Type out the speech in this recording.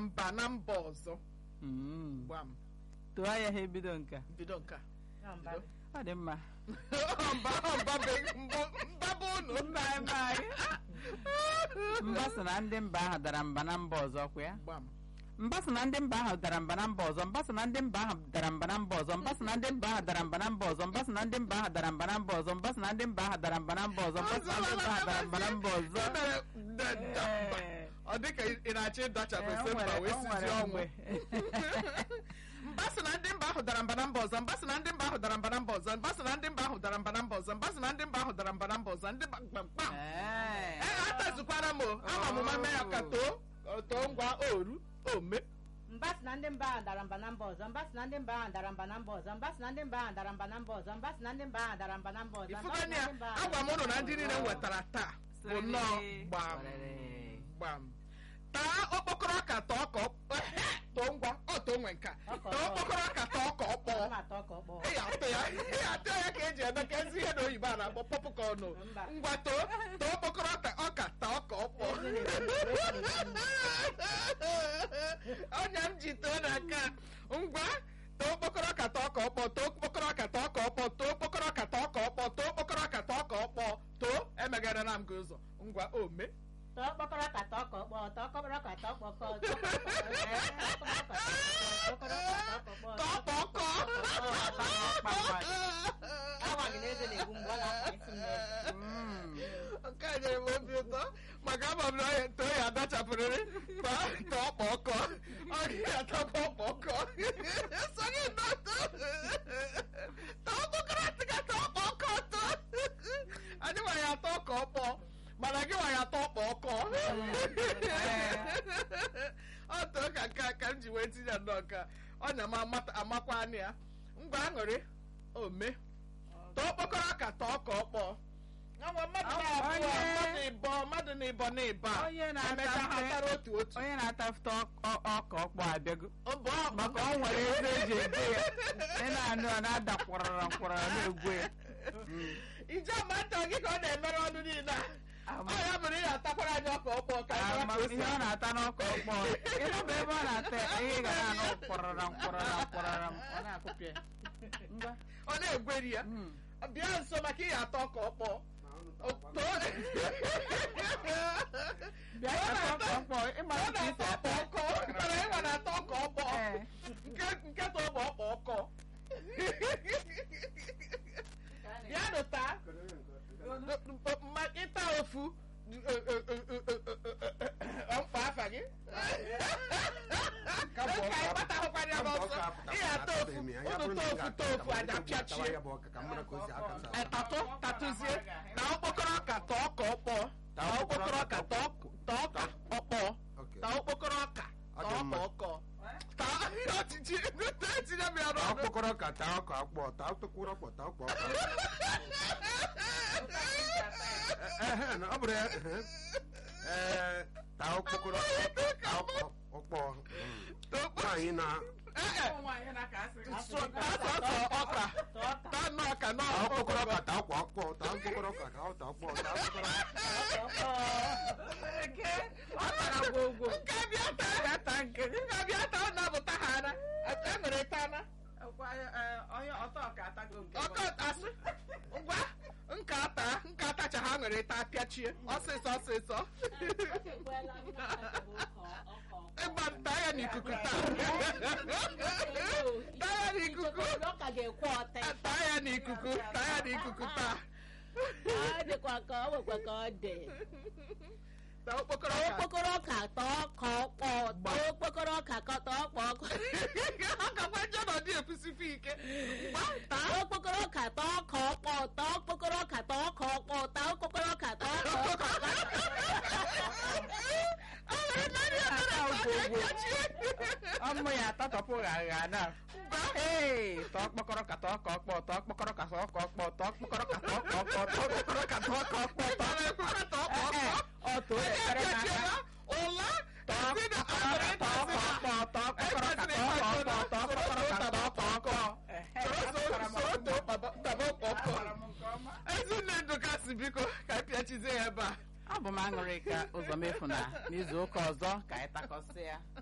mba na mba ọzọ Mm. gbam tụọ ya ha ebido nke a. bido nke a Na mba. ọ dị mma mba mba be- mbụ- mba bụ unu mba mba mba sị na ndị mba ahụ dara mba na mba ọzọ kwa ya gbam mba sị na ndị mba ahụ dara mba na mba ọzọ mba sị na ndị mba ahụ dara mba na mba ọzọ mba sị na ndị mba ahụ dara mba na mba ọzọ mba sị na ndị mba ahụ dara mba na mba ọzọ mba sị na ndị mba ahụ dara mba na mba ọzọ mba sị na ndị mba ahụ dara mba na mba ọzọ O mere da- da- mba. Ee. ọ dị ka ị na-achọ ịdachapụ Ee, o ese mba nwere- wee o sizie nwere ọnwụ mgbe. mba sị na ndị mba ahụ dara mba na mba ọzọ mba sị na ndị mba ahụ dara mba na mba ọzọ mba sị na ndị mba ahụ dara mba na mba ọzọ mba sị na ndị mba ahụ dara mba na mba ọzọ ndị mba kpamkpam Ee. ee atazikwara m o ama m mama ya ka too too ngwa oru ome mba si na ndị mba ahụ dara mba na mba ọzọ mba si na ndị mba ahụ dara mba na mba ọzọ mba si na ndị mba ahụ dara mba na mba ọzọ mba si na ndị mba ahụ dara mba na mba ọzọ mba si ifugani na ya ndị mba ahụ agwa m dara ụnụ na mba ndị niile m wetara taa bụ Sịrị. nnọọ gbam Sịrị. gbam taa okpokoro ọka tọọ ka ọ- too ngwa ọ too nwe nka Ọka taa ọkpọọ. okpokoro ọka tọọ ka ọ kpọọ Ọ na-atọ ka ọ kpọọ. ị ga-atụ ya ị ga-atụ ya ka eji eme ka ezi ihe na oyibo a na-akpọ popcorn Mba. ngwa too too okpokoro ọka ọka taa ọka ọ kpọọ Ezi na-ekwu, ezi na-ekwu. ọnya m ji too na nke a ngwa too okpokoro ọka taa ọka ọkpọ too okpokoro ọka taa ọka ọkpọ too okpokoro ọka taa ọka ọkpọ too okpokoro ọka taa ọka ọkpọ too emegharịla m gị ụzọ ngwa ome Tọọ kpọkọrọ ka tọọ ka ọ kpọọ, tọọ kpọkọrọ ka tọọ ka ọ kpọọ, tọọ kpọkọrọ ka tọọ ka ọ kpọọ, tọọ kpọkọrọ ka tọọ ka ọ kpọọ. ka ọ kpọọ Awa gị na eze na-egbu mgbe ọ na-akpa isi m n'eze. Mm. nke a nyere m obi ụtọ maka ama m na onye too ya adachapụrịrị ma tọọ kpọkọ ọ gaghị atọkọ kpọkọ sonye nnọtọ tọọ kpọkọrọ tịka tọọ kpọkọ tọọ anyị nwere atọ ka ọ kpọọ mana gị nwere atọ kpọkọ ọ too ka nke a ka m ji wee tinye nnọọ ka ọnya m amata- amakwa anya ya ngwa aṅụrị ome tọọ kpọkọrọ ka tọọ ka ọ kpọọ Ọnwa mmadụ Ọ- na-abụọ onye- mmadụ ịbọ mmadụ na ịbọ na ịba Onye na-ata emechaa ha mfe- tara otu otu onye na-atafụta ọ- ọka ọkpọ abịago Ọ bụ ọ- maka ọ nwere eze eji ede ya ị na-anụ ọ na-ada kwụrara nkwụrara na-egwu ya ije ama nta gị ka ọ na-emere ọnụ niile a. Ama- ọ ya bụrụ ya atakwara anyị ọka ọkpọ ka anyị ama mara ka o si ihe ọ atọ. na-ata n'ọka ọkpọ ịnụba ebe ọ na-ata ya, ihe ị ga na-anụ kwụrara nkwụrara nkwụrara ọ na-akụpịa ngwa ọ na-egweri ya Mm. bịa nso maka ihe atọ ọka ọkpọ O- too- bịa Ọ ịta na-atọ- ọka ọkpọ ịmara ọ ka isi na-atọ ọkpa ata ọkọ mana ịnwa na-atọ ọka ọkpọ Ee. nke nke tọọ bụ ọkpa ọkọ bịanụ taa ma ịta ofu mkpa afa gị ka ịkpatahụkwara ya n'ọsọ ihe atọ ofu unu too ofu too ofu aja pịachie tatụ tatụzie na okpokoro ọka tọọ ka ọkpọ na okpokoro ọka tọọ tọọ ka ọkpọ na okpokoro ọka Ọ dị tọọ ka mma. ọkọ taa ọchịchị etinye m ya taa n'ọnụ okpokoro ka taa ọka akpọ taa okpokoro ọkpọ taa ọkpọ ọka Ehe, na ọ bụrụ ya ehe. Ee, taa okpokoro taa ọkpọ ọkpọ mm. nwaanyị na So- taa sọsọ ọka Tọọ ka taa nọ ọka nọ taa okpokoro ọkpọ ọka taa ọkpọ ọkpọ taa okpokoro ọka taa ọkpọ ọkpọ taa okpokoro tọọ ka ọ ọ tara gwogwo nke bịa taa ya taa nke nke bịa taa ọ na-abụta ha ana e nwere tana onye ọtọ ọka atago nke ọkọ asị ngwa nka ata nka atacha ha nwere taa pịachie ọsịsọ ọsịsọ ekwela m na-atago ọkọ ọkọ. ịgba taa ya n'ikuku taa taa ya n'ikuku Ọ ka ga-ekwe ọtị. taa ya n'ikuku taa ya n'ikuku taa Ọ dịkwa ka ọ nwekwa ka ọ dị. taa okpokoro Tọọ ọka okpokoro ọka tọọ ka ọ kpọọ, tọọ okpokoro ọka ka tọọ kpọọ ọkụ. ọ gakwa nje nọdị ekwusife ike gba taa Tọọ okpokoro ọka tọọ ka ọ kpọọ, tọọ okpokoro ọka tọọ ka ọ kpọọ, tọọ okpokoro ọka tọọ ka ọ kpọọ. ọ nwere narị atara ọmụ ya atatọpụ gha na ee tọọ kpọkọrọ ka tọọ ka ọkpọ tọọ kpọkọrọ ka tọọ ka ọkpọ tọọ kpọkọrọ ka tọọ ka ọkpọ tọọ kpọkọrọ ka tọọ ka ọkpọ tọọ Ee, ọ too ekpere n'aka ụla tọọ kpọkọrọ ka tọọ ka ọkpọ tọọ kpọkọrọ ka tọọ ka ọkpọ tọọ kpọkọrọ ka tọọ ka ọkpọ Ehe, akwara m ọkụ. Akwara m nke ọma. ezinne ndụkasị biko ka pịachizie ya ebe a ọ bụ m aṅụrị ka ụzọ mefu na n'izu ụka ọzọ ka anyị takọsị ya